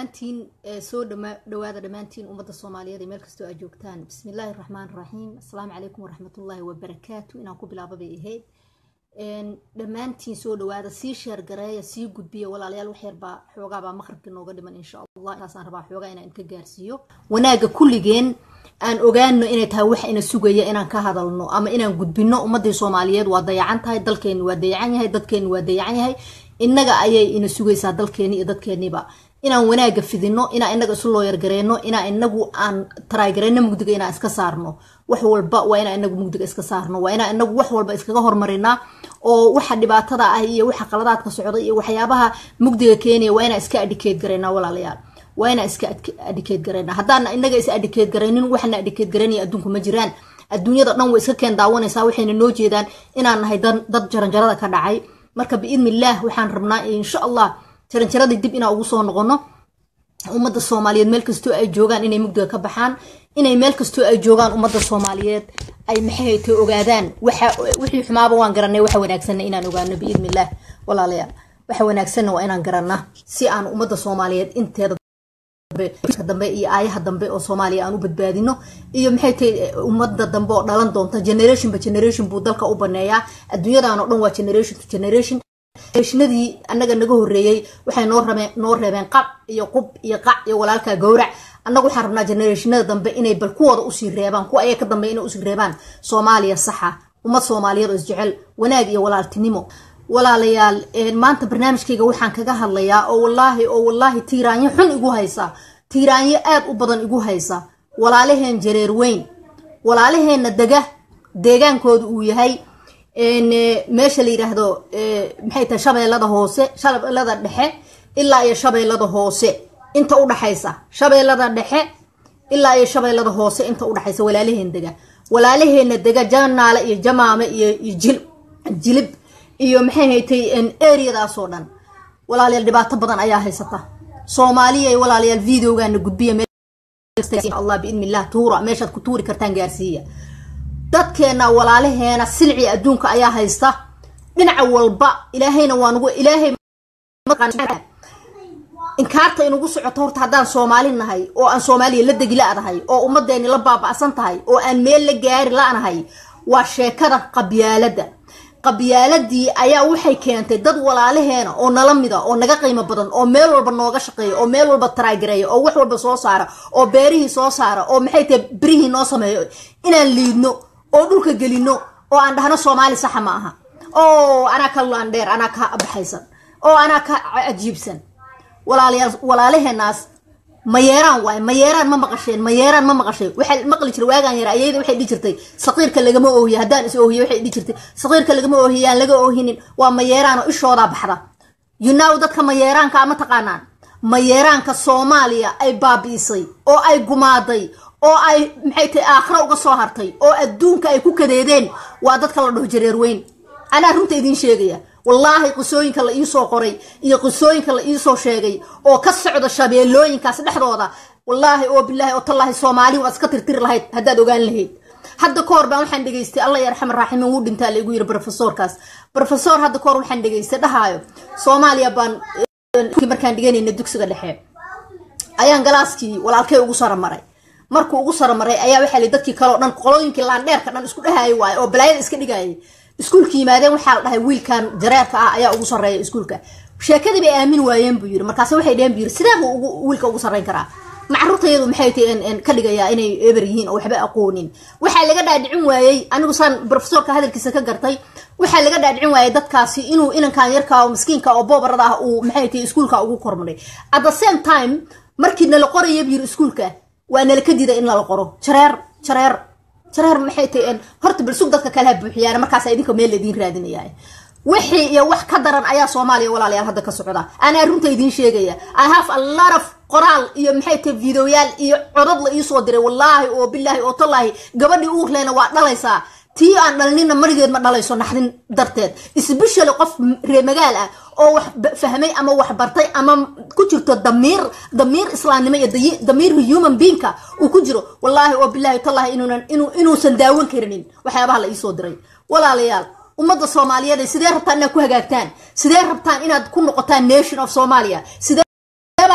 dhammaantiin soo dhawaada dhammaantiin ummadda soomaaliyeed ee meel kastoo aa joogtaan bismillaahi raxmaan raxiim assalaamu calaykum waraxmatullaahi wabarakaatu inaan ku bilaaba bay ahayd dhammaantiin soo dhawaada sii sheergareeya sii gudbiya walaalayaal waxyarbaa xoogaabaa maqribka nooga dhiman insha allah intaasaan rabaa xoogaa inaan inka gaarsiiyo wanaaga kulligeen aan ogaano inay tahay wax ina sugaya inaan ka hadalno ama inaan gudbino ummadii soomaaliyeed waa dayacan tahay dalkeeni waa dayacan yahay dadkeeni waa dayacan yahay innaga ayay ina sugaysaa dalkeeni iyo dadkeeniba inaan wanaaga fidino inaan inaga isu looyargareyno inaa inagu aan taraagareyno mugdiga inaan iska saarno wax walba waa inaa inagu mugdiga iska saarno waa inaa inagu wax walba iskaga hormarinaa oo waxa dhibaatada ah iyo waxa qaladaadka socda iyo waxyaabaha mugdiga keenaya waa inaan iska adhikeed gareynaa walaalayaal waa inaan iska adhikeed gareynaa haddaana inaga is adhikeed garaynin waxna adhikeed garaynaya adduunku ma jiraan adduunyada dhan way iska keen daawanaysaa waxayna noo jeedaan inaan nahay dad jaranjarada ka dhacay marka biidni illaah waxaan rabnaa insha allah jaranjaradii dib inaan ugu soo noqono ummadda soomaaliyeed meel kastoo ay joogaan inay mugdiga ka baxaan inay meel kastoo ay joogaan ummadda soomaaliyeed ay maxayta ogaadaan wixii xumaaba waan garanay waxa wanaagsanna inaan ogaano biidni illaah walaalayaal waxa wanaagsanna waa inaan garanaa si aan ummadda soomaaliyeed inteeda dambe iyo aayaha dambe oo soomaaliya aan u badbaadino iyo maxay tahay ummadda dambe oo dhalan doonta generationba generation buu dalka u baneeyaa adduunyadan oo dhan waa generation to generation generationadii annaga naga horreeyey waxay noo rabeen noo reebeen qab iyo qub iyo qac iyo walaalka gowrac annaga waxaan rabnaa generationada dambe inay bal kuwooda usii reebaan kuwa ayaga ka dambe inay usii reebaan soomaaliya saxa ummad soomaaliyeed oo isjecel wanaag iyo walaaltinimo walaalayaal maanta barnaamijkayga waxaan kaga hadlayaa oo wallaahi oo wallaahi tiiraanyo xun igu haysa tiiraanyo aad u badan igu haysa walaalaheen jareer weyn walaalaheenna dega deegaankooda uu yahay meesha la yidhaahdo maxay tahay shabeellada hoose shabeellada dhexe ilaa iyo shabeellada hoose inta u dhaxaysa shabeellada dhexe ilaa iyo shabeellada hoose inta u dhaxaysa walaalaheen dega walaalaheenna dega janaale iyo jamaame iyo jilib iyo maxay haytay areadaasoo dhan walaalayaal dhibaato badan ayaa haysata soomaaliya walaalayaal videogaana gudbiya allah biidni illah tuura meeshaad ku tuuri kartaan gaarsiiya dadkeena walaalaheena silci adduunka ayaa haysta dhinaca walba ilaahayna waa nugu ilaahay inkaarta inugu socoto horta haddaan soomaali nahay oo aan soomaaliya la degi la-dahay oo ummadeeni la baaba'san tahay oo aan meel la gaari la-nahay waa sheekada qabyaalada qabyaaladii ayaa waxay keentay dad walaalaheena oo nala mida oo naga qiimo badan oo meel walba nooga shaqeeya oo meel walba taraagareeya oo wax walba soo saara oo beerihii soo saara oo maxay tahay berihii noo sameeyo inaan liidno oo dhulka gelino oo aan dhahno soomaali saxa ma aha oo anaa ka laandheer anaa ka baxaysan oo anaa ka cajiibsan walaalayaal walaalaheenaas mayeeraan waay mayeeraan ma maqasheen mayeeraan ma maqashay waxaa maqli jira waagaan yara ayayda waxay dhihi jirtay saqiirka lagama oohiye haddaan is oohiye waxay dhihi jirtay saqiirka lagama oohiye aan laga oohinin waa mayeeraan oo ishoodaa baxda yunaw dadka mayeeraanka ama taqaanaan mayeeraanka soomaaliya ay baabi'isay oo ay gumaaday oo ay maxay tahay aakhira uga soo hartay oo adduunka ay ku kadeedeen waa dadka la dhaho jareer weyn anaa runta idiin sheegaya wallaahi qisooyinka la iisoo qoray iyo qisooyinka la iisoo sheegay oo ka socda shabeellooyinkaas dhexdooda wallaahi oo bilaahi oo tallaahi soomaali waad iska tirtiri lahayd haddaad ogaan lahayd hadda ka hor baan waxaan dhegaystay allah yarxam raaximin wuu dhintaa la igu yiri brofesorkaas brofesor hadda ka hor waxaan dhegaystay dhahaayo soomaaliya baan markaan dhiganayna dugsiga dhexe ayaan galaaskii walaalkay ugu saramaray markuu ugu saramaray ayaa waxaa li dadkii kaleo dhan qolooyinkii laandheerka dhan isku dhahaayo waaye oo balaayada iska dhigayay iskuulka yimaadeen waxaa la dhahay wiilkan jareerka ah ayaa ugu sarreeya iskuulka sheekadii bay aamin waayeen buu yiri markaase waxay dheheen buu yiri sidee buu wiilka ugu sarreyn karaa macruurtayadu maxay tahay ka dhigayaa inay eber yihiin oo waxba aqoonin waxaa laga dhaadhicin waayey anigu saan profesorka hadalkiisa ka gartay waxaa laga dhaadhicin waayey dadkaasi inuu inankan yarka oo miskiinka oo boobarada ah uu maxay tahay iskuulka ugu kormaray at the same time markii nala qoraya buu yiri iskuulka waa nala ka diiday in lala qoro jareer jareer jareer maxay tahay horta balsug dadka kalaha buuxiyaan markaas idinka meel laidiin raadinaya wixii iyo wax ka daran ayaa soomaaliya walaalayaal hadda ka socda anaa runta idiin sheegaya i have a lot of qoraal iyo maxay tahay videoyaal iyo codad la iisoo diray wallaahi oo bilaahi oo tallaahi gabadhii uurleena waa dhalaysaa tii aan dhalinina marigeed ma dhalayso naxdin darteed isbeshally qof ree magaal ah oo wax fahmay ama wax bartay ama ku jirto damiir damiir islaamnimo iyo damiir human beingka uu ku jiro wallaahi oo bilaahi tallaahi inuunan inuusan daawan karinin waxyaabaha la iisoo diray walaalayaal ummadda soomaaliyeed sidee rabtaan inaad ku hagaagtaan sidee rabtaan inaad ku noqotaan nation of somalia sidee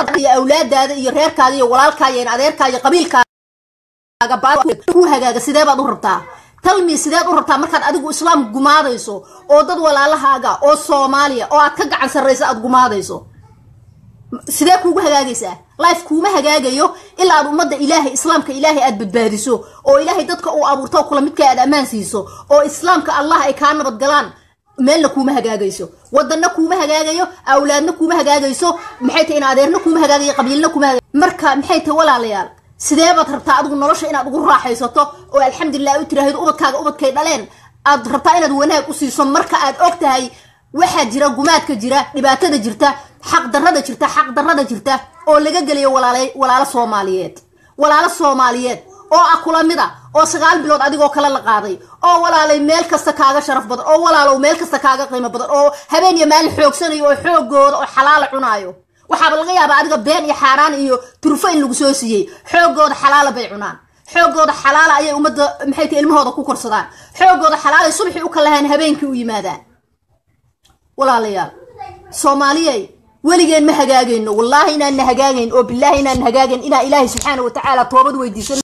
iyo awlaadaada iyo reerkaaga iyo walaalkaaga iyo adeerkaaga iyo qabiilkaaga ku hagaaga sidee baad u rabtaa talmi sideed u rabtaa markaad adigu islaam gumaadayso oo dad walaalahaaga oo soomaaliya oo aad ka gacan sarraysa aad gumaadayso sidee kuugu hagaagaysaa life kuuma hagaagayo ilaa aad ummadda ilaahay islaamka ilaahay aad badbaadiso oo ilaahay dadka uu abuurto kula midka aad ammaan siiso oo islaamka allah ay kaa nabad galaan meelna kuuma hagaagayso wadanna kuuma hagaagayo awlaadna kuuma hagaagayso maxay tahay in adeerna kuuma hagaagayo qabiilna kuuma hagaagayo marka maxay tahay walaalayaal sidee baad rabtaa adigu nolosha inaad ugu raaxaysato oo alxamdulilah u tiraahdo ubadkaaga ubadkay dhaleen aad rabtaa inaad wanaag u siiso marka aad og tahay waxaa jira gumaadka jira dhibaatada jirta xaqdarrada jirta xaqdarrada jirta oo laga gelayo walaalo soomaaliyeed walaalo soomaaliyeed oo ah kula mid a oo sagaal bilood adigoo kale la qaaday oo walaalay meel kasta kaaga sharaf badan oo walaalow meel kasta kaaga qiimo badan oo habeen iyo maalin xoogsanayo oo xoogooda oo xalaala cunaayo waxaaba laga yaabaa adiga been iyo xaaraan iyo turfo in lagu soo siiyey xoogooda xalaala bay cunaan xoogooda xalaala ayay ummadda maxay tahay ilmahooda ku korsadaan xoogooda xalaalay subaxii u kalahaan habeenkii u yimaadaan walaalayaal soomaaliyay weligeen ma hagaagayno wallaahi inaanna hagaagayn oo bilaahi inaanna hagaagayn inaa ilaahay subxaana wa tacaala toobad weydiisan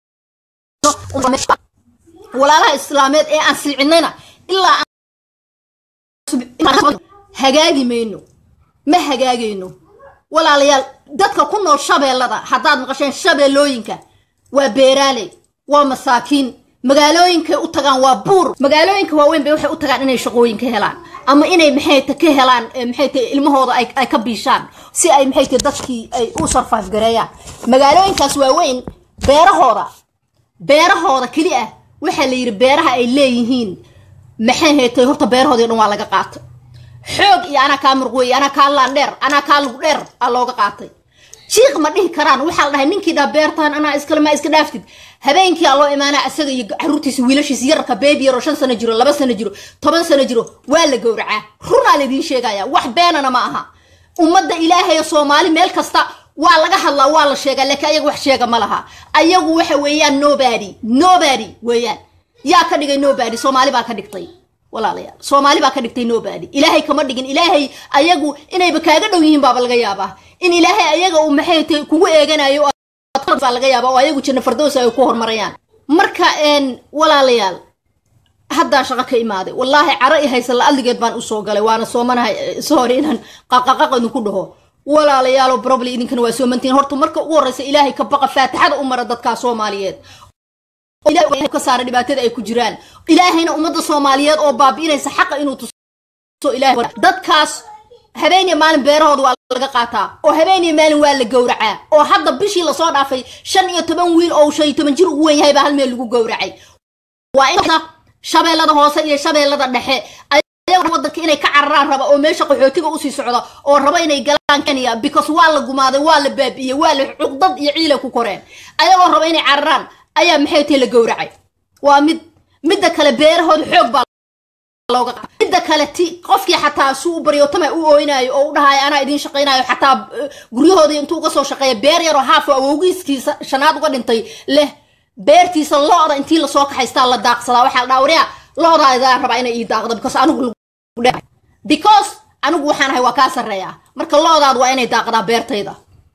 walaalaha islaameed ee aan silcinayna ilaa hagaagi mayno ma hagaagayno walaalayaal dadka ku nool shabeellada haddaad maqasheen shabeellooyinka waa beeraaley waa masaakiin magaalooyinkay u tagaan waa buur magaalooyinka waaweyn bay waxay u tagaan inay shaqooyin ka helaan ama inay maxayta ka helaan maxay tahay ilmahooda ay ka biishaan si ay maxay tahay dadkii ay u sarfaaf gareeyaan magaalooyinkaas waaweyn beerahooda beerahooda keli ah waxaa la yidhi beeraha ay leeyihiin maxay haytay horta beerahoodii dhan waa laga qaatay xoog iyo anaa kaa murqweeye anaa kaa laandheer anaa kaa lug dheer aa looga qaatay jiiq ma dhihi karaan waxaa la dhahay ninkii dhaa beertaan anaa iskale maa iska dhaaftid habeenkii aa loo imaanaa isaga iyo caruurtiisa wiilashiisa yararka beebi yaroo shan sano jiro laba sano jiro toban sano jiro waa la gowracaa runaa laidiin sheegaya wax beenana ma aha ummadda ilaahay soomaali meel kasta waa laga hadlaa waa la sheegaa laakiin ayaga wax sheega ma laha ayagu waxa weeyaan nobody nobody weeyaan yaa ka dhigay nobody soomaali baa ka dhigtay walaalayaal soomaali baa ka dhigtay nobody ilaahay kama dhigin ilaahay ayagu inayba kaaga dhow yihiin baaba laga yaabaa in ilaahay ayaga uu maxay tahay kugu eeganayo baa laga yaabaa oo ayagu janna fardows ay ku hormarayaan marka walaalayaal haddaa shaqo ka imaaday wallaahi caro i haysa la-adligeed baan usoo galay waana soomanahay sorry inaan qaqaqaq idinku dhaho walaalayaalo probably idinkana waa soomantiin horta marka ugu horreysa ilaahay ka baqa faatixada u mara dadkaa soomaaliyeed ka saara dhibaatada ay ku jiraan ilaahayna ummadda soomaaliyeed oo baabi'inaysa xaqa inuu tuso dadkaas habeeniya maalin beerahooda waa laga qaataa oo habeeniya maalin waa la gowracaa oo hadda bishii lasoo dhaafay shan iyo toban wiil oo shan iyo toban jir ugu weyn yahay baa hal meel lagu gowracay waa in shabeellada hoose iyo shabeellada dhexe wadanka inay ka cararaan raba oo meesha qaxootiga usii socda oo raba inay galaan kenya because waa la gumaaday waa la baabi'iyey waa la cuqdad iyo ciilay ku koreen ayagoo raba inay cararaan ayaa maxay tahay la gowracay waa mid midda kale beerahooda xoog baa looga midda kale ti qofkii xataa suu u baryotama u ooynaayo oo u dhahayo anaa idiin shaqaynayo xataa guryahooda intuu uga soo shaqeeya beer yaroo haafo awowgiiskiisa shanaad uga dhintay leh beertiisa lo-da intii lasoo kaxaystaa la daaqsadaa waxaa la dhaha waryaa lo-daadaa rabaa inay ii daaqdo because anigu because anigu waxaan ahay waa kaa sarreeyaa marka lo-daadu waa inay daaqdaa beertayda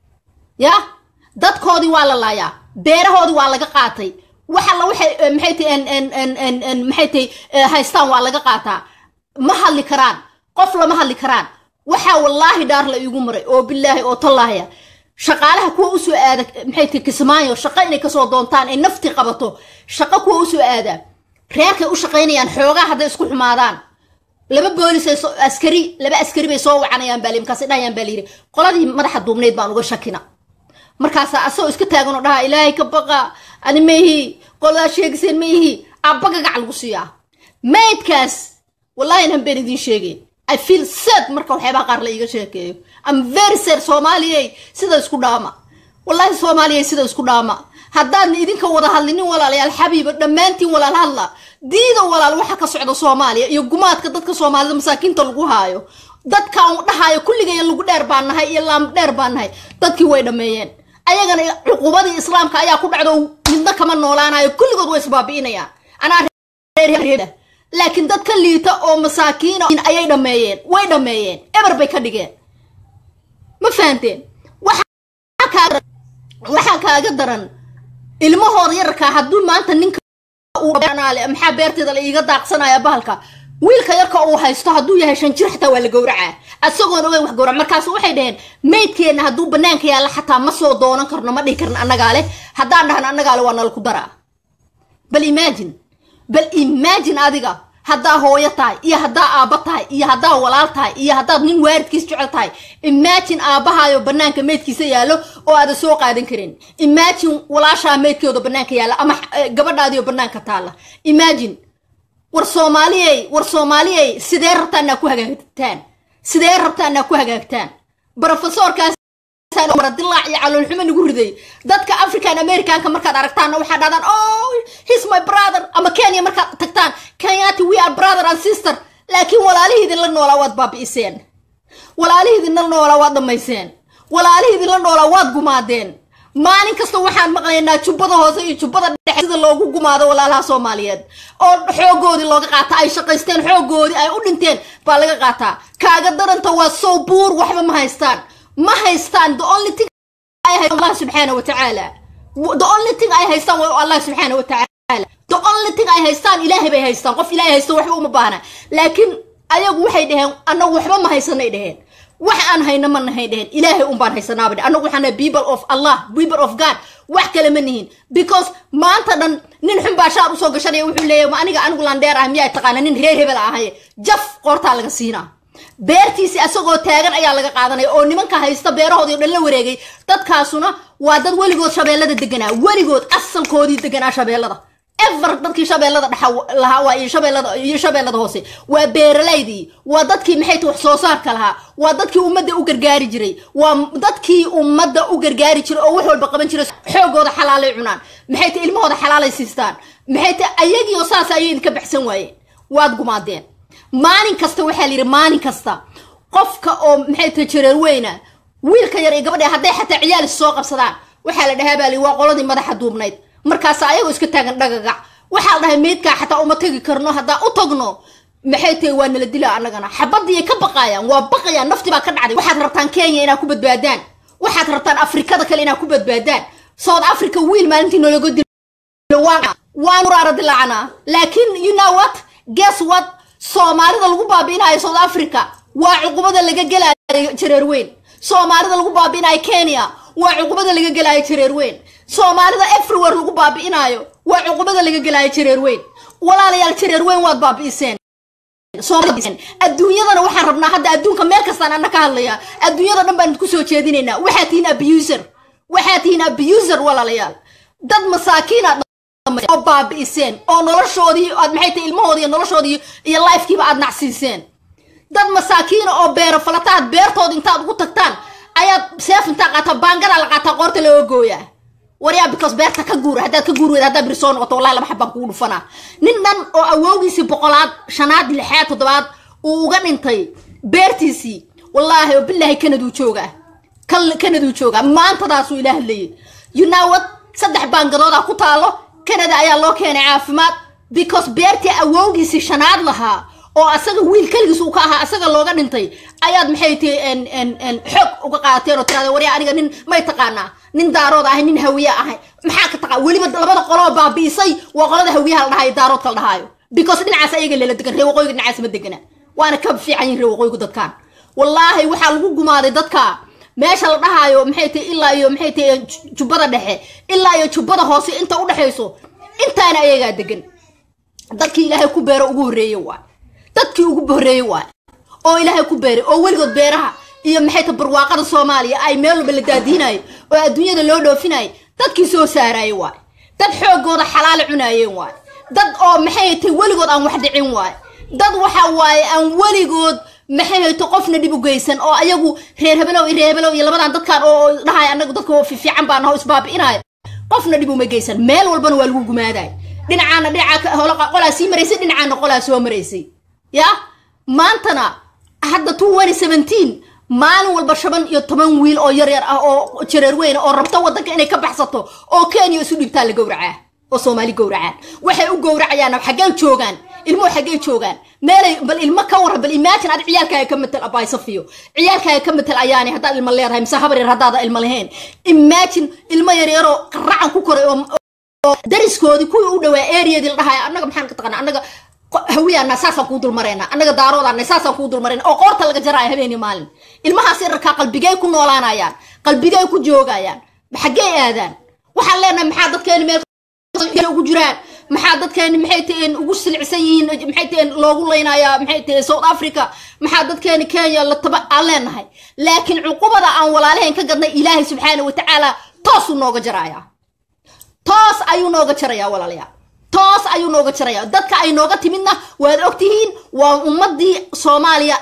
ya dadkoodii waa la laayaa beerahoodii waa laga qaatay wax alla waxay maxay tahay maxay tahay haystaan waa laga qaataa ma hadli karaan qof lama hadli karaan waxaa wallaahi dhaar la iigu maray oo bilaahi oo tallaahya shaqaalaha kuwa usoo aada maxay tahay kismaayo shaqo inay kasoo doontaan ay nafti qabato shaqo kuwa usoo aada reerkay u shaqaynayaan xoogaa hadday isku xumaadaan laba boolis askari laba askari bay soo wacanayaan baa markaas dhahayaan baa layidhi qoladii madaxa duubnayd baan uga shakina markaasaa asagoo iska taagan oo dhahaa ilaahay ka baqa ani maihi qoladaa sheegiseen maihi abba gagac lagu siiyaa maydkaas wallahi inaan been idiin sheegay i feel sad marka waxyaabaha qaar la iiga sheekeeyo am very sad soomaaliyey sida isku dhaama wallahi soomaaliyey sida isku dhaama haddaadna idinka wada hadlinin walaalayaal xabiiba dhammaantiin walaal hadla diida walaal waxa ka socda soomaaliya iyo gumaadka dadka soomaalida masaakiinta lagu haayo dadkaan dhahaayo kulligaya lagu dheer baan nahay iyo laam dheer baan nahay dadkii way dhammeeyeen ayagana cuqubadii islaamka ayaa ku dhacdo midna kama noolaanayo kulligood way isbaabi'inayaan anaa laakiin dad ka liita oo masaakiina ayay dhammeeyeen way dhammeeyeen eber bay ka dhigeen ma fahanteen kaaga waxaa kaaga daran ilmahooda yararkaa hadduu maanta ninka maxaa beerteeda la iiga daaqsanaya bahalka wiilka yarka uu haysto hadduu yahay shan jir xataa waa la gowracaa asagoon ogeyn wax gowrac markaas waxay dhaheen maydkeenna hadduu banaanka yaalla xataa ma soo doonan karno ma dhihi karno annagaa leh haddaan dhahno annagaa leh waa nala ku daraa bal imagine bal imagine adiga haddaa hooyo tahay iyo haddaa aabba tahay iyo haddaa walaal tahay iyo haddaad nin waaridkiis jecel tahay imagine aabbahaayo banaanka meydkiisa yaallo oo aadan soo qaadan karin imagine walaashaa meydkooda banaanka yaalla ama gabadhaadiyo banaanka taalla imagine war soomaaliyey war soomaaliyey sidee rabtaan inaa ku hagaagtaan sidee rabtaan inaa ku hagaagtaan brofesorkaas dilaac iyo caloolxumo nagu riday dadka african americanka markaad aragtaanna waxaa dhahdaan oh his my brother ama kenya markaad tagtaan kenyati we are brother and sister laakiin walaalihiidin la noolaa waad baabi'iseen walaalihiidin la noolaa waad dhammayseen walaalihiidin la noolaa waad gumaadeen maalin kasta waxaan maqlaynaa jubbada hoose iyo jubbada dhexe sida loogu gumaado walaalaha soomaaliyeed oo xoogoodii looga qaata ay shaqaysteen xoogoodii ay u dhinteen baa laga qaataa kaaga daranta waa sow buur waxba ma haystaan ma haystaan the only thing allah subxaana wa tacaala the only thing ay haystaan waa allah subxaana wa tacaala the only thing ay haystaan ilaahay bay haystaan qof ilaahay haysto waxba uma baahna laakiin ayagu waxay dhaheen annagu waxba ma haysanay dhaheen wax aan hayna ma nahay dheheen ilaahay un baan haysanaaba dhe annagu waxaan nahay people of allah people of god wax kale ma nihin because maanta dhan nin xun baa shaar usoo gashanaya wuxuu leeyahay ma aniga anigu landheer ah miyaa taqaana nin reer hebel ahaye jaf qoortaa laga siinaa beertiisi asagoo taagan ayaa laga qaadanaya oo nimanka haysta beerahoodii o dhan la wareegay dadkaasuna waa dad weligood shabeellada deganaa weligood asalkoodii deganaa shabeellada ever dadkii shabeellada dhexa lahaa waa iyo shabeellada iyo shabeellada hoose waa beeralaydii waa dadkii maxay tahay wax soo saarka lahaa waa dadkii ummadda u gargaari jiray waa dadkii ummadda u gargaari jiray oo wax walba qaban jiray xoogooda xalaalay cunaan maxay tahay ilmahooda xalaalay siistaan maxay tahay ayagii oo saas ayay idinka baxsan waayeen waad gumaadeen maalin kasta waxaa la yidhi maalin kasta qofka oo maxay tahay jareer weyna wiilka yar iyo gabadha hadday xataa ciyaal is soo qabsadaan waxaa la dhahaa baa li waa qoladii madaxa duubnayd markaas ayagoo iska taagan dhagagac waxaa la dhahay meydkaa xataa uma tegi karno haddaa u tagno maxay tahay waa nala dilaa annagana xabadiyay ka baqaayaan waa baqayaan nafti baa ka dhacday waxaad rabtaan kenya inaad ku badbaadaan waxaad rabtaan afrikada kale inaad ku badbaadaan south africa wiil maalintii nologa dilo waan uraara dilaacnaa laakiin you know what guess what soomaalida lagu baabi'inayo south africa waa cuqubada laga gelaayo jareer weyn soomaalida lagu baabi'inayo kenya waa cuqubada laga gelaayo jareer weyn soomaalida everywhere lagu baabi'inaayo waa cuqubada laga gelaayo jareer weyn walaalayaal jareer weyn waad baabi'iseen adduunyadana waxaan rabnaa hadda adduunka meel kastaan anna ka hadlaya adduunyada dhan baan idinku soo jeedinaynaa waxaad tihiin abuser waxaad tihiin abuser walaalayaal dad masaakiina oo baabi'iseen oo noloshoodii aad maxay tahay ilmahoodii iyo noloshoodii iyo lifekiiba aad nacsiiseen dad masaakiina oo beero falataad beertooda intaad ugu tagtaan ayaad seef intaa qaataa baangadaa la qaataa qoorta looga gooyaa waryaa because beerta ka guura haddaad ka guuri weyda haddaad biri soo noqoto wallahi laba xabbaan kugu dhufanaa nin dhan oo awowgiisii boqolaad shanaad lixaad toddobaad uu uga dhintay beertiisii wallaahi oo bilaahi kanaduu joogaa kanaduu joogaa maantadaasuu ila hadlayay you know what saddex baangadoodaa ku taalo kanada ayaa loo keenay caafimaad because beertii awowgiisii shanaad lahaa oo asaga wiil keligiis uu ka ahaa asaga looga dhintay ayaad maxay tihi xoog uga qaateen oo tiraada waryaa aniga nin may taqaanaa nin daarood ahay nin hawiye ahay maxaa ka taqaa weliba labada qoloo baabi'isay waa qolada hawiyaha la dhahayo daaroodka la dhahaayo because dhinacaas ayaga lela degan ree waqooyiga dhinacaas ma degana waana ka fiican yihin ree waqooyigu dadkan wallaahi waxaa lagu gumaaday dadka meesha la dhahaayo maxay tahay ilaa iyo maxay tahay jubbada dhexe ilaa iyo jubbada hoose inta u dhexayso intaana ayagaa degan dadkii ilaahay ku beero ugu horreeye waay dadkii ugu horreeyey waay oo ilaahay ku beeray oo weligood beeraha iyo maxay ta barwaaqada soomaaliya ay meel walba la daadiinayo oo adduunyada loo dhoofinayay dadkii soo saarayay waay dad xoogooda xalaala cunaayeen waay dad oo maxay tay weligood aan wax dhicin waay dad waxa waaye aan weligood maxay hayto qofna dhib u geysan oo ayagu reer hebelow iyo reer hebelow iyo labadan dadkan oo dhahay anagu dadka fiican baan naho isbaabi'inayo qofna dhib uma geysan meel walbana waa lagu gumaaday dhinacaana dhinaca qolaa sii maraysay dhinacaana qolaa soo maraysay ya maantana hadda two one seventeen maalin walba shaban iyo toban wiil oo yar yar ah oo jareer weyn oo rabto waddanka inay ka baxsato oo kenya isu dhibtaa la gowracaa oo soomaali gowracaan waxay u gowracayaan xaggee joogaan ilmuhu xaggay joogaan meelay bal ilmo ka warra bal imagine ad ciyaalkaaga ka matal abaay safiyo ciyaalkaaga ka matal ayaani haddaad ilmo leedahay mise habar yar haddaada ilmo lahayn imagine ilmo yaryaroo qaracan ku koray oo dariskoodii kuwii u dhawaa areadii la dhahay annaga maxaan ka taqana annaga hawiyaana saasaan kuu dulmarayna annaga daaroodaana saasaan kuu dulmarayna oo qoorta laga jaraayo habeeni maalin ilmahaas yararkaa qalbigay ku noolaanayaan qalbigay ku joogayaan xaggey aadaan waxaan leenahay maxaa dadkeeni meel ugu jiraan maxaa dadkeeni maxay taheen ugu silcsan yihiin maxay taheen loogu leynayaa maxay taheen south africa maxaa dadkeeni kenya la taba aan leenahay laakiin cuqubada aan walaalahayn ka gadnay ilaahay subxaana watacaala toosuu nooga jarayaa toos ayuu nooga jarayaa walaalayaal toos ayuu nooga jarayaa dadka ay nooga timidna waad ogtihiin waa ummadii soomaaliya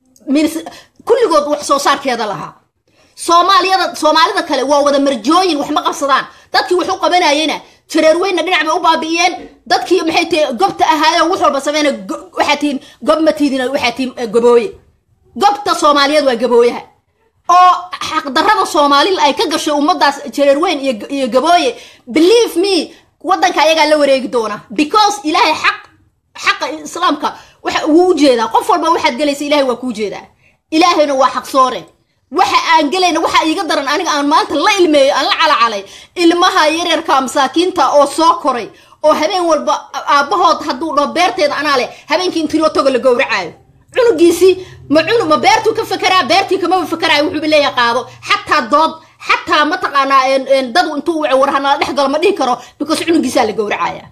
kulligood wax soo saarkeeda lahaa soomaaliyada soomaalida kale waa wada marjooyin wax ma qabsadaan dadkii wax u qabanayena jareerweynna dhinac bay u baabi'iyeen dadkii maxay tihi gobta ahaayeen wax walba sameyna waxaa tihiin gob ma tiidin waxaa tihiin gabooye gobta soomaaliyeed waa gabooyaha oo xaqdarrada soomaali ay ka gashay ummadaas jareerweyn iyo gabooye believe me waddanka ayagaa la wareegi doona because ilaahay xaq xaqa islaamka waxa wuu u jeedaa qof walba waxaad gelaysa ilahay waa kuu jeedaa ilaahayna waa xaq soore waxa aan gelayna waxa iiga daran aniga aan maanta la ilmeeyo aan la calacalay ilmaha yaryarka masaakiinta oo soo koray oo habeen walba aabbahood hadduu dhaho beerteeda anaa leh habeenkii intii loo tago la gowracaayo cunugiisii ma cunug ma beertuu ka fekeraa beertii kamaba fekeraayo wuxuuba leeyahay qaado xataa dood xataa mataqaanaa dadu intuu wace war hanala dhex galo ma dhihi karo because cunugiisaa la gowracaya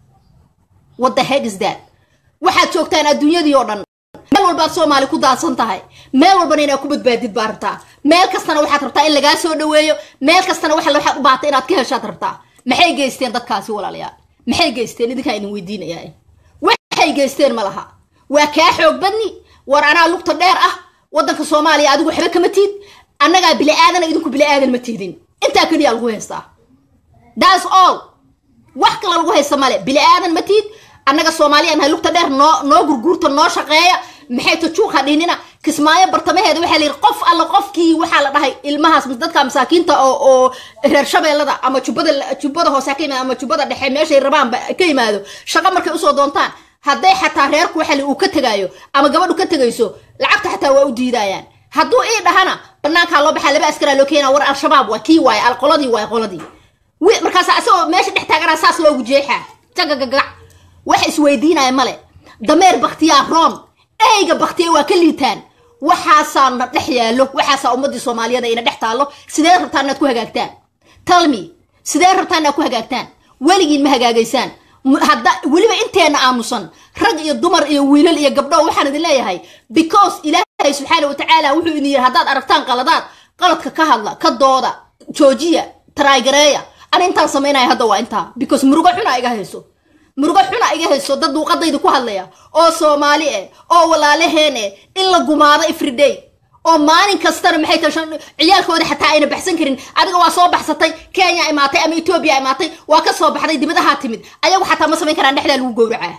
what the heck is that waxaad joogtaan adduunyadii oo dhan meel walbaad soomaali ku daadsan tahay meel walbana inaad ku badbaadid baa rabtaa meel kastana waxaad rabtaa in lagaa soo dhaweeyo meel kastana waxa waxaad u baatay inaad ka heshaad rabtaa maxay geysteen dadkaasi walaalayaal maxay geysteen idinkaa idin weydiinayaa waxay geysteen ma laha waa kaa xoog badni war anaa lugta dheer ah waddanka soomaaliya adigu waxba kama tiid annagaa bili aadana idinku bili aadan ma tiidin intaa keliya lagu haystaa thats all wax kale lagu haysta male bili aadan ma tiid annaga soomaaliya nahay lugta dheer noo noo gurguurta noo shaqeeya maxay tajuuqa dhinina kismaayo bartamaheeda waxaa la yidhi qof alla qofkii waxaa la dhahay ilmahaas dadka masaakiinta oo oo reer shabeellada ama jubbada jubbada hoose ka yimaado ama jubbada dhexe meeshay rabaanba ka yimaado shaqo markay usoo doontaan hadday xataa reerku waxa uu ka tegaayo ama gabadhu ka tegayso lacagta xataa waa u diidayaan hadduu ii dhahana banaankaa loo baxaa laba askaraa loo keenaa war al-shabaab waa kii waaye alqoladii waaye qoladii markaas asagoo meesha dhex taaganaa saas loogu jeexaa jagagagac wax isweydiinaya male dameer baktiyaa roon eyga baktiya waa ka liitaan waxaasaa na dhex yaallo waxaasaa ummadii soomaaliyeed ina dhex taallo sidee rabtaan inaad ku hagaagtaan talmi sidee rabtaan inaad ku hagaagtaan weligiin ma hagaagaysaan hadda weliba inteena aamusan rag iyo dumar iyo wiilal iyo gabdho waxaan idin leeyahay because ilaahay subxaana watacaala wuxuu idin yidhi haddaad aragtaan qaladaad qaladka ka hadla ka dooda joojiya taraagareeya ani intaan samaynaya hadda waa intaa because murugo xuna iga hayso murugo xuna iga hayso dad duuqadayda ku hadlaya oo soomaali eh oo walaalaheen eh in la gumaado everyday oo maalin kastana maxay tashan ciyaalkooda xataa ayna baxsan karin adiga waa soo baxsatay kenya imaatay ama etoobiya imaatay waa ka soo baxday dibadahaa timid ayagu xataa ma samayn karaan dhexdaa lagu gowracaa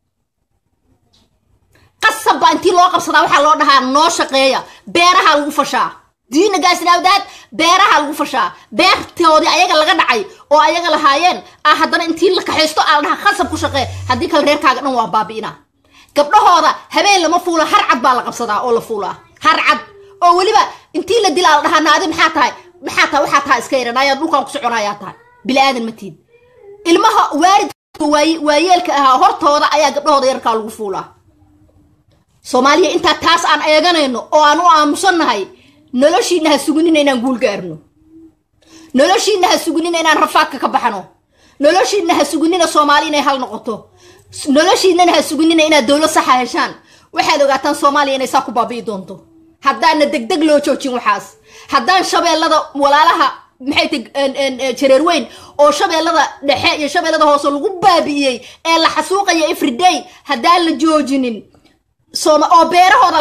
qasab baa intii loo qabsadaa waxaa loo dhahaa noo shaqeeya beeraha lagu fashaa diina gaasnaawdaad beeraha lagu fashaa beertoodii ayaga laga dhacay oo ayaga lahaayeen ah haddana intii la kaxaysto aa la dhahaa qasab ku shaqee haddii kale reerkaaga dhan waa baabi'ina gabdhahooda habeen lama fuula har cad baa la qabsadaa oo la fuulaa har cad oo weliba intii la dilaa la dhahaa naadi maxaa tahay maxaa tahay waxaa tahay iska yaran ayaa dhulkaan ku soconayaa tahay bili aadan ma tiid ilmaha waalidka waayeelka ahaa hortooda ayaa gabdhahooda yarkaa lagu fuulaa soomaaliya intaa taas aan eeganayno oo aan u aamusannahay noloshiina ha sugunina inaan guul gaarno noloshiina ha sugunina inaan rafaadka ka baxno noloshiina ha sugunina soomaali inay hal noqoto noloshiinana ha sugunina inaad dowlad saxa heshaan waxaad ogaataan soomaaliya inay saa ku baabi'i doonto haddaana degdeg loo joojin waxaas haddaan shabeellada walaalaha maxay ta jareer weyn oo shabeellada dhexe iyo shabeellada hoose lagu baabi'iyey ee la xasuuqaya everyday haddaan la joojinin oo beerahooda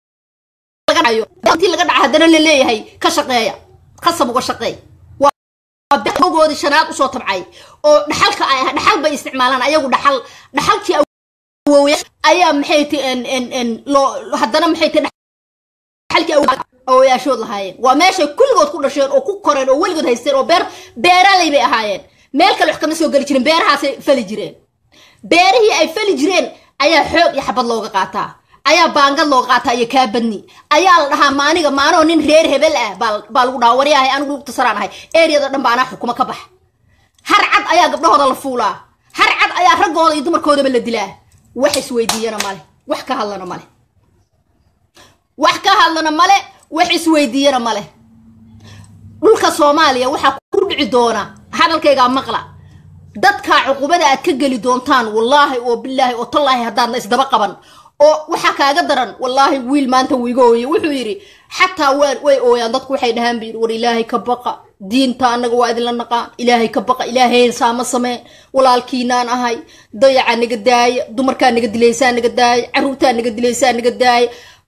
intii laga dhaca haddana la leeyahay ka shaqeeya qasab uga shaqeey goodi shanaad usoo tabcay oo dhaxalka ay ah dhaxal bay isticmaalaan ayagu dhaxal dhaxalkii awooya ayaa maxay ti loo haddana maxay ti dhaxalkii awooyaashood lahaayeen waa meeshay kulligood ku dhasheen oo ku koreen oo weligood haysteen oo beer beeralay bay ahaayeen meel kale wax kama soo geli jirin beerahaasay fali jireen beerihii ay fali jireen ayaa xoog iyo xabad looga qaataa ayaa baangad looga qaataa iyo kaa badni ayaa la dhahaa maaniga maanoo nin reer hebel ah baa lagu dhahaa waryahay anigu lugtasaraan ahay eriyada dhan ba anaa xukuma ka bax har cad ayaa gabdhahooda la fuulaa har cad ayaa raggooda iyo dumarkoodaba la dilaa wax isweydiiyana male wax ka hadlana male wax ka hadlana male wax isweydiiyana male dhulka soomaaliya waxaa ku dhici doona hadalkaygaa maqla dadkaa cuqubada aad ka geli doontaan wallaahi oo bilaahi oo tallaahi haddaadna isdaba qaban oo waxaa kaaga daran wallaahi wiil maanta wuu iga ooyey wuxuu yidhi xataa waan way ooyaan dadku waxay dhahaan bu yidhi war ilaahay ka baqa diinta annaga waa idinla naqaan ilaahay ka baqa ilaahay saama sameen walaalkiinaan ahay dayaca naga daaya dumarkaa naga dilaysaa naga daaya caruurtaa naga dilaysaa naga daaya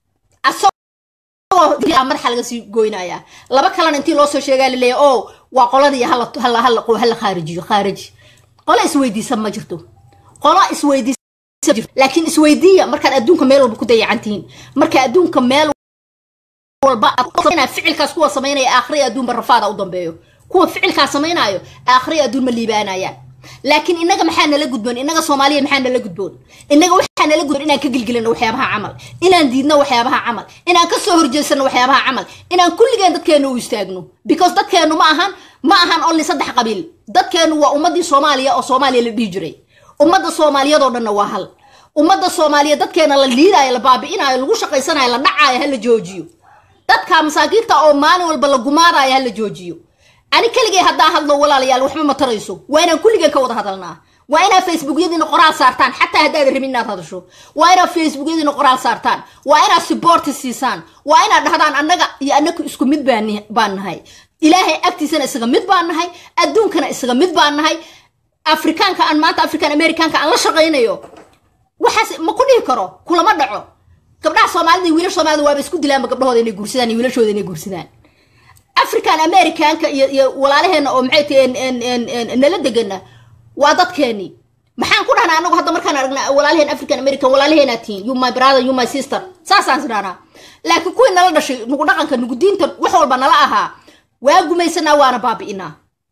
madaxa laga sii goynaya laba kalena intii loo soo sheegaa laleeya o waa qoladii hala khaarijiyo khaariji qola isweydiisa ma jirto qola isweydiisa laakiin isweydiiya markaad adduunka meel walba ku dayacantihiin marka adduunka meel walba ficilkaas kuwa samaynaya aakhriya adduunba rafaada u dambeeyo kuwa ficilkaas samaynayo aakhriya adduun ma liibaanayaan laakiin inaga maxaa nala gudboon inaga soomaaliya maxaa nala gudboon inaga waxaa nala gudboon inaan ka gilgilano waxyaabaha camal inaan diidno waxyaabaha camal inaan kasoo horjeesano waxyaabaha camal inaan kulligeen dadkeenu u istaagno because dadkeenu ma ahan ma ahan only saddex qabiil dadkeenu waa ummadii soomaaliya oo soomaaliya la dhihi jiray ummadda soomaaliyadoo dhanna waa hal ummadda soomaaliya dadkeena la liidaayo la baabi'inaayo lagu shaqaysanayo la dhacaayo ha la joojiyo dadka masaakiinta oo maalin walba la gumaadayo ha la joojiyo ani keligay haddaa hadlo walaalayaal waxba ma tarayso waa inaan kulligeen ka wada hadalnaa waa inaad facebookyadiina qoraal saartaan xataa haddaad rabin inaad hadasho waa inaad facebookyadiina qoraal saartaan waa inaad siboorti siisaan waa inaad dhahdaan annaga iyo annaku isku mid baan nahay ilaahay agtiisana isaga mid baan nahay adduunkana isaga mid baan nahay afrikaanka aan maanta african americanka aan la shaqaynayo waxaas ma ku dhihi karo kulama dhaco gabdhaha soomaalida iyo wiilasha soomaalida waaba isku dilaanba gabdhahooda inay guursadaan iyo wiilashooda inay guursadaan african americanka iyo iyo walaalaheena oo maxay tahay nala degana waa dadkeeni maxaan ku dhahnaa anagu hadda markaan aragna walaalaheen african american walaalaheenaa tihiin you my brother you my sister saasaan is dhahnaa laakiin kuwii nala dhashay nugu dhaqanka nugu diinta wax walba nala ahaa waa gumaysanaa waana baabi'inaa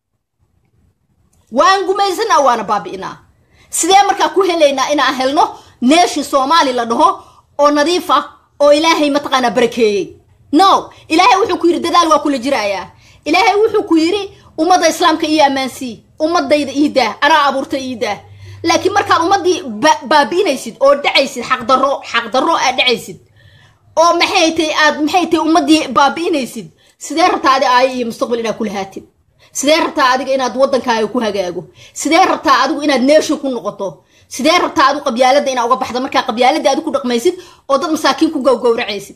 waan gumaysanaa waana baabi'inaa sidee markaa ku helaynaa inaan helno neeshi soomaali la dhaho oo nadiif ah oo ilaahay mataqaanaa barakeeyey no ilaahay wuxuu ku yidhi dadaal waa kula jiraayaa ilaahay wuxuu ku yidhi ummadda islaamka iyo ammaansii ummadayda iidaah anaa abuurtay iidaah laakiin markaad ummaddii baabi'inaysid oo dhacaysid xaqdarro xaqdarro aad dhacaysid oo maxay tay aad maxay tay ummaddii baabi'inaysid sidee rabtaa adi aayo iyo mustaqbal inaad ku lahaatid sidee rabtaa adiga inaad waddankaaga ku hagaago sidee rabtaa adigu inaad neeshin ku noqoto sidee rabtaa adigu qabyaaladda inaad uga baxdo markaa qabyaaladda adigu ku dhaqmaysid oo dad masaakiin ku gowgowracaysid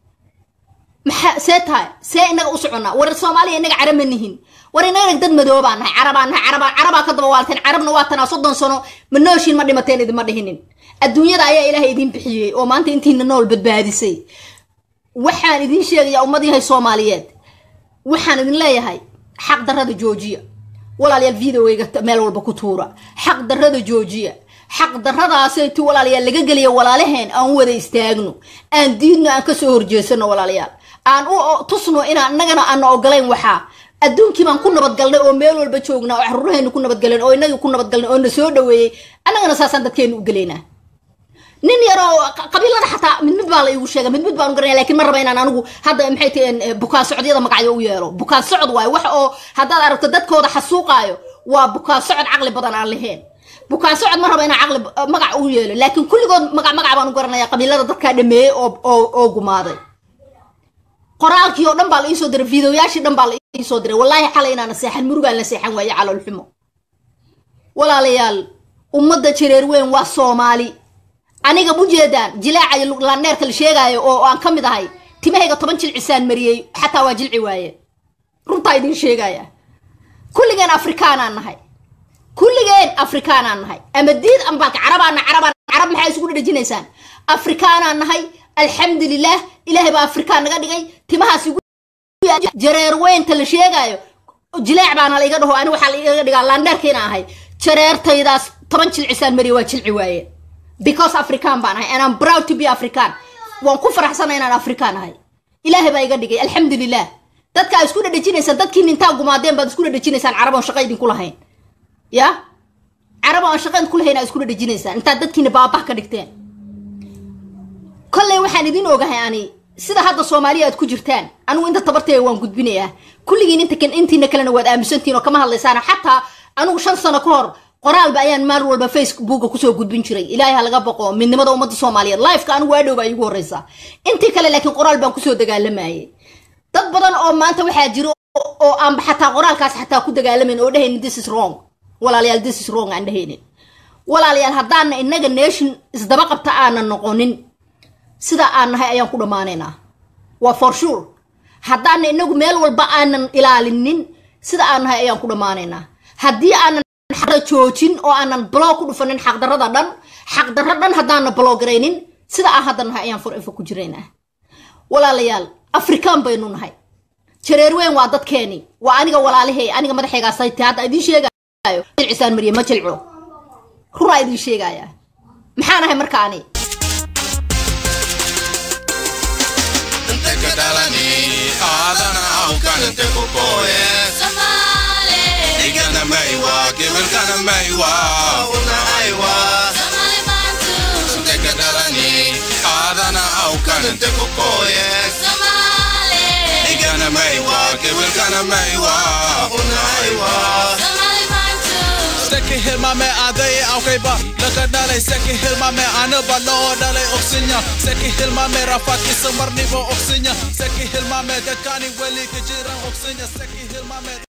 maxaa see tahay see inaga u soconnaa war soomaaliya inaga carab ma nihin war inaga dad madoobaa nahay carabaa nahay carabaa carabaa ka daba waalteen carabna waa tanaa soddon sano ma nooshiin ma dhimateen idinma dhihinin adduunyada ayaa ilaahay idiin bixiyey oo maanta intiina nool badbaadisay waxaan idiin sheegayaa ummad yahay soomaaliyeed waxaan idin leeyahay xaq darrada joojiya walaalayaal videoweyga meel walba ku tuura xaq darrada joojiya xaq darradaasaytu walaalayaal laga geliya walaalaheen aan wada istaagno aan diidno aan kasoo horjeesano walaalayaal aan u tusno inaan innagana aana ogolayn waxaa adduunkii baan ku nabadgalnay oo meel walba joognaa oo caruuraheennu ku nabadgaleen oo inagii ku nabadgalnay oo na soo dhaweeyey annagana saasaan dadkeenu u gelaynaa nin yaroo qabiilada xataa mid mid baa la iigu sheega mid mid baan garanaya lakin ma raba inaan anigu hadda maxay tahen bukaan socodyada magacyo u yeelo bukaan socod waayo wax oo haddaad aragto dadkooda xasuuqaayo waa bukaan socod caqli badan aan lahayn bukaan socod ma raba inaan caqli magac u yeelo laakiin kulligood magac magac baan u garanaya qabiilada dadkaa dhameeyey oo oo oo gumaaday qoraalkii oo dhan baa la iisoo diray videoyaashii dhan baa la iisoo diray wallaahi xalay inaana seexan murugaan la seexan waaye calool xumo walaalayaal ummadda jareer weyn waa soomaali aniga ujeedaan jilaaca laandheerka la sheegaayo oo aan ka mid ahay timahayga toban jilcisaan mariyey xataa waa jilci waaye runtaa idiin sheegaya kulligeen afrikaanaan nahay kulligeen afrikaanaan nahay ama diid ambaalka carabaana carabaan carab maxaa isugu dhadhajinaysaan afrikaanaan nahay alxamdulilah ilaahay baa afrikaan naga dhigay timahaas igu jareer weynta la sheegaayo jileec baana la iga dhaho ani waxaa la iga dhigaa laandheerkiina ahay jareertaydaas toban jilcisaan mariye waa jilci waaye because african baan ahay and I'm proud to be african waan ku faraxsanay inaan african ahay ilaahay baa iga dhigay alxamdulilah dadka aa isku dhadhajinaysaan dadkiin intaa gumaadeen baad isku dhadhajinaysaan caraboon shaqo idinku lahayn ya carab aan shaqayn ku lahayn aa iskula dhejinaysaan intaad dadkiina baabah ka dhigteen kolley waxaan idin ogahay ani sida hadda soomaaliya aad ku jirtaan anigu inta tabarteega waan gudbinayaa kulligiin inta kan intiina kalena waad aaminsantihin oo kama hadlaysaan xataa anigu shan sano ka hor qoraalba ayaan maalin walba facebooka kusoo gudbin jiray ilaahay ha laga boqo midnimada ummadda soomaaliyeed lifeka anigu waa dhowba igu horreysa intii kale laakiin qoraal baan kusoo dagaalamayay dad badan oo maanta waxaa jiro oo aanba xataa qoraalkaas xataa ku dagaalamayn oo dhehaynin this is wrong walaalayaal this is wrong aan dhehaynin walaalayaal haddaana innaga nation isdaba qabta aanan noqonin sida aan nahay ayaan ku dhammaanaynaa waa for sure haddaana inagu meel walba aanan ilaalinin sida aan nahay ayaan ku dhammaanaynaa haddii aanan xaqda joojin oo aanan blog ku dhufanin xaqdarrada dhan xaqdarro dhan haddaana bloggaraynin sida aan hadda nahay ayaan forever ku jiraynaa walaalayaal afrikaan baynu nahay jareer weyn waa dadkeeni waa aniga walaalihey aniga madaxeegaasayte hadda idiin sheegaayo jilcisaan mariye ma jilco runaa idiin sheegaya maxaan ahay marka ani aadana awkan inte ku kooye igana maywa gebalkana maywa una aywa inteka dhalani aadana awkan inte ku kooye igana maywa gebalkana maywa una aywa Seki hilmame adai aukaiba Laka dalai seki hilmame anaba loo dalai oksinya Seki hilmame rafaki samarni bo oksinya Seki hilmame dakani weli kejiran oksinya Seki hilmame